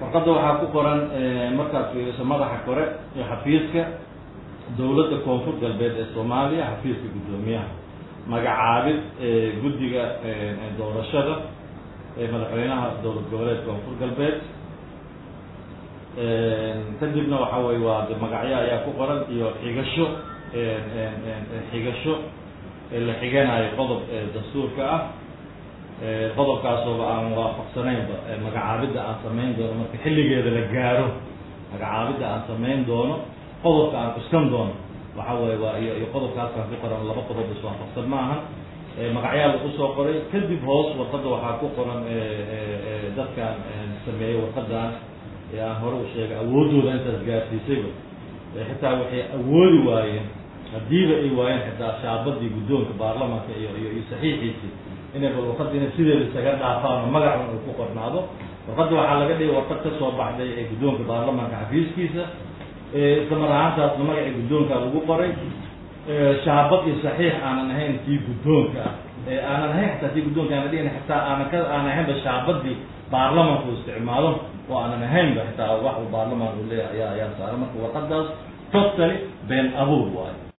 warqadda waxaa ku qoran markaad fiiriso madaxa kore ee xafiiska dowladda koonfur galbeed ee soomaaliya xafiiska guddoomiyaha magacaabid guddiga doorashada ee madaxweynaha dowlad goboleed koonfur galbeed kadibna waxa weye waa de magacyo ayaa ku qoran iyo xigasho xigasho la xiganayo qodob dastuurka ah qodobkaasooba aan waafaqsanaynba magacaabidda aan samayn doono marka xilligeeda la gaaro magacaabidda aan samayn doono qodobka aan cuskan doono waxa weye waa iyo iyo qodobkaasaan ku qoran laba qodob is waafaqsan ma aha magacyaa lagu soo qoray kadib hoos warqadda waxaa ku qoran dadkaan sameeyey warqadan ee aan hore u sheegay awooddooda intaas gaarsiisayba xitaa waxay awoodi waayeen haddiiba ay waayeen xitaa shaabadii guddoonka baarlamaanka iyo iyo iyo saxiixiisii inay bal warqadda inay sideeda isaga dhaafaan oo magacun uu ku qornaado warqadda waxaa laga dhigay warqad ka soo baxday ee guddoonka baarlamaanka xafiiskiisa isla mar ahaantaasna magacii guddoonka lagu qoray shaabad iyo saxiix aanan ahayn kii guddoonka ah ee aanan ahayn xataa kii guddoonka aanan dhigin xitaa aanan ka aanan ahaynba shaabadii baarlamanku isticmaalo oo aanan ahaynba xitaa wax uu baarlamaan uu leeyahay ayaa ayaa saaran marka warqadaas totally been abuur waayo